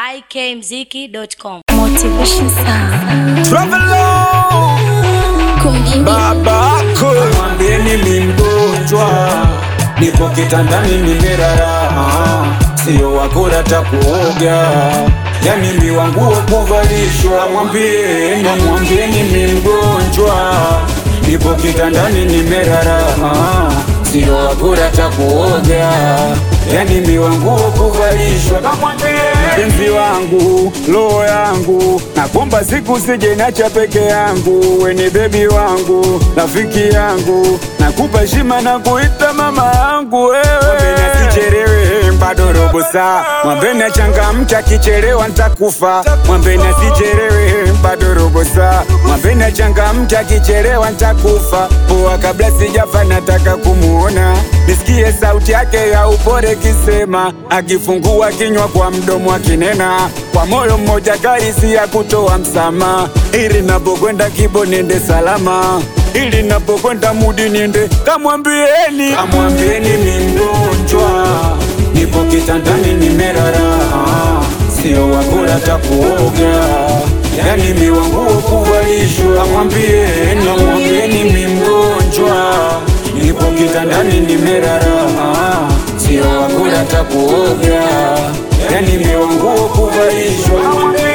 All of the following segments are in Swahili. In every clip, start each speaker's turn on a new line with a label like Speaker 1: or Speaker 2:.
Speaker 1: ikmziki.com.
Speaker 2: Motivation Sound.
Speaker 3: Travel on.
Speaker 2: Kumbimbili.
Speaker 3: Babako mwambieni mi mgonjwa, nipo kitandani nimelala, sio wakula takuoga, yani mi wangu wa kuvalishwa. Mwambieni, mwambieni mi mgonjwa, nipo kitandani nimelala, sio wakula takuoga, yani mi wangu wa kuvalishwa. Mpenzi wangu, roho yangu, nakumba siku sije nacha peke yangu, weni bebi wangu, rafiki yangu, nakupa heshima na kuita mama yangu wewe. Mwambeni asichelewe, bado robo saa. Mwambeni achangamke, akichelewa nitakufa. Mwambeni asichelewe, bado robo saa. Mwambeni achangamke, akichelewa nitakufa. Poa, kabla sijafa nataka kumuona, nisikie sauti yake ya upole kisema, akifungua kinywa kwa mdomo akinena, kwa moyo mmoja kaisi ya kutoa msamaha, ili napokwenda kibo niende salama, ili napokwenda mudi niende kamwambieni, kamwambieni mi mgonjwa, nipo kitandani nimelala, sio wakula takuoga, yani mi wangu wa kuvalishwa, kamwambieni, kamwambieni mi mgonjwa, nipo kitandani nimelala, sio wakula takuoga, yani mi wangu wa kuvalishwa, kamwambieni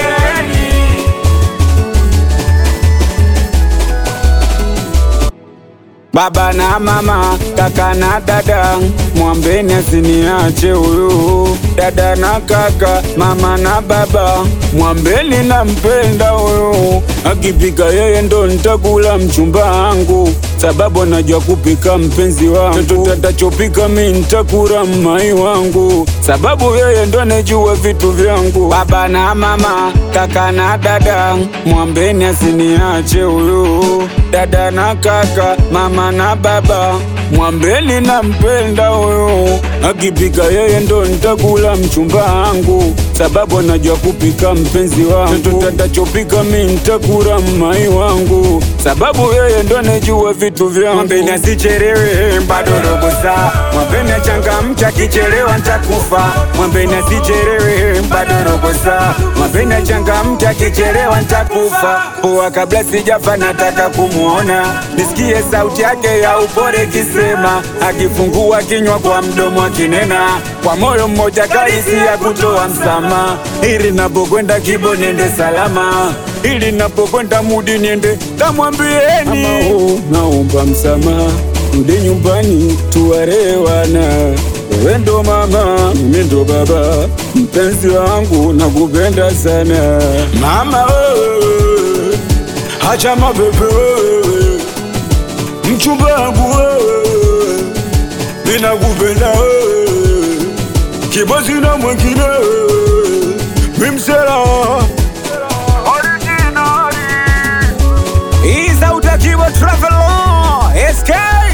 Speaker 3: Baba na mama, kaka na dada, mwambeni asiniache huyu. Dada na kaka, mama na baba, mwambeni nampenda huyu. Akipika yeye ndo nitakula mchumba wangu, sababu anajua kupika mpenzi wangu. Chochote atachopika mi nitakula mmai wangu, sababu yeye ndo anajua vitu vyangu. Baba na mama, kaka na dada, mwambeni asiniache huyu. Dada na kaka, mama na baba, mwambeni nampenda huyu. Akipika yeye ndo nitakula mchumba wangu, sababu anajua kupika mpenzi wangu. Chochote atachopika mi nitakula mmai wangu, sababu yeye ndo anajua vitu vyangu. Mwambeni asichelewe, bado robo saa. Mwambeni achangamke, akichelewa nitakufa. Mwambeni asichelewe, bado robo saa. Mwambeni achangamke, akichelewa nitakufa. Poa, kabla sijafa nataka kumuona, nisikie sauti yake ya upole kisema, akifungua kinywa kwa mdomo akinena, kwa moyo mmoja kaisi ya kutoa msamaha, ili napokwenda kibo niende salama, ili napokwenda mudi niende kamwambieni, Ama, naomba msamaha, rudi nyumbani tuwarewana wewe ndo mama, mimi ndo baba, mpenzi wangu nakupenda sana mama wewe, hacha mapepe wewe, mchumba wangu wewe, ninakupenda wewe, kibozi na mwingine wewe, mimsela Iza utakiwa travel on SK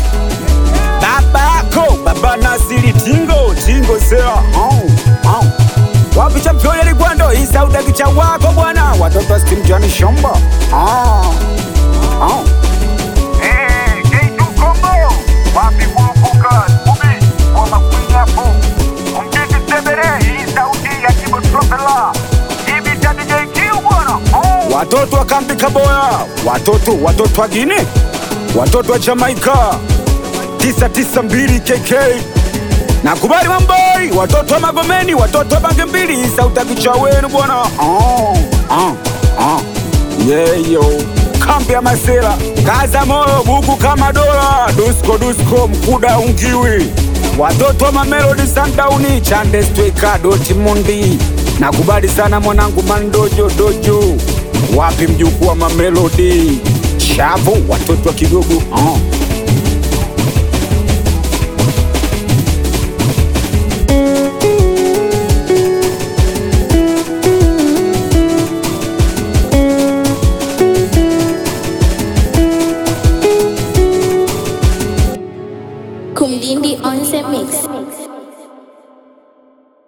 Speaker 3: Babako Baba Nasiri Tingo Tingo Sera oh, oh. Wapi champion ya Ligwando Isa utakicha wako bwana Watoto Steam Johnny Shomba oh, oh.
Speaker 4: Eh, K2 Combo. Wapi kurupuka, Scooby, kwa makwini hapo. Umtiti Sebere, hii sauti ya Kibo Tropela. Hivi cha DJ Q bwana. Oh.
Speaker 3: Watoto wa kambi Kaboya Watoto watoto wa Gine Watoto wa Jamaika tisa tisa mbili KK Nakubali mamboi Watoto wa Magomeni Watoto wa Bange mbili Sautakicha wenu bwana oh, oh, oh. Yeah, yo kambi ya Masela kaza moyo buku kama dola dusko dusko mkuda ungiwi watoto wa Mamelodi Sundown chande stweka doti mundi nakubali sana mwanangu mandojo dojo wapi mjukuu wa Mamelodi shavu watoto wa Kigogo oh.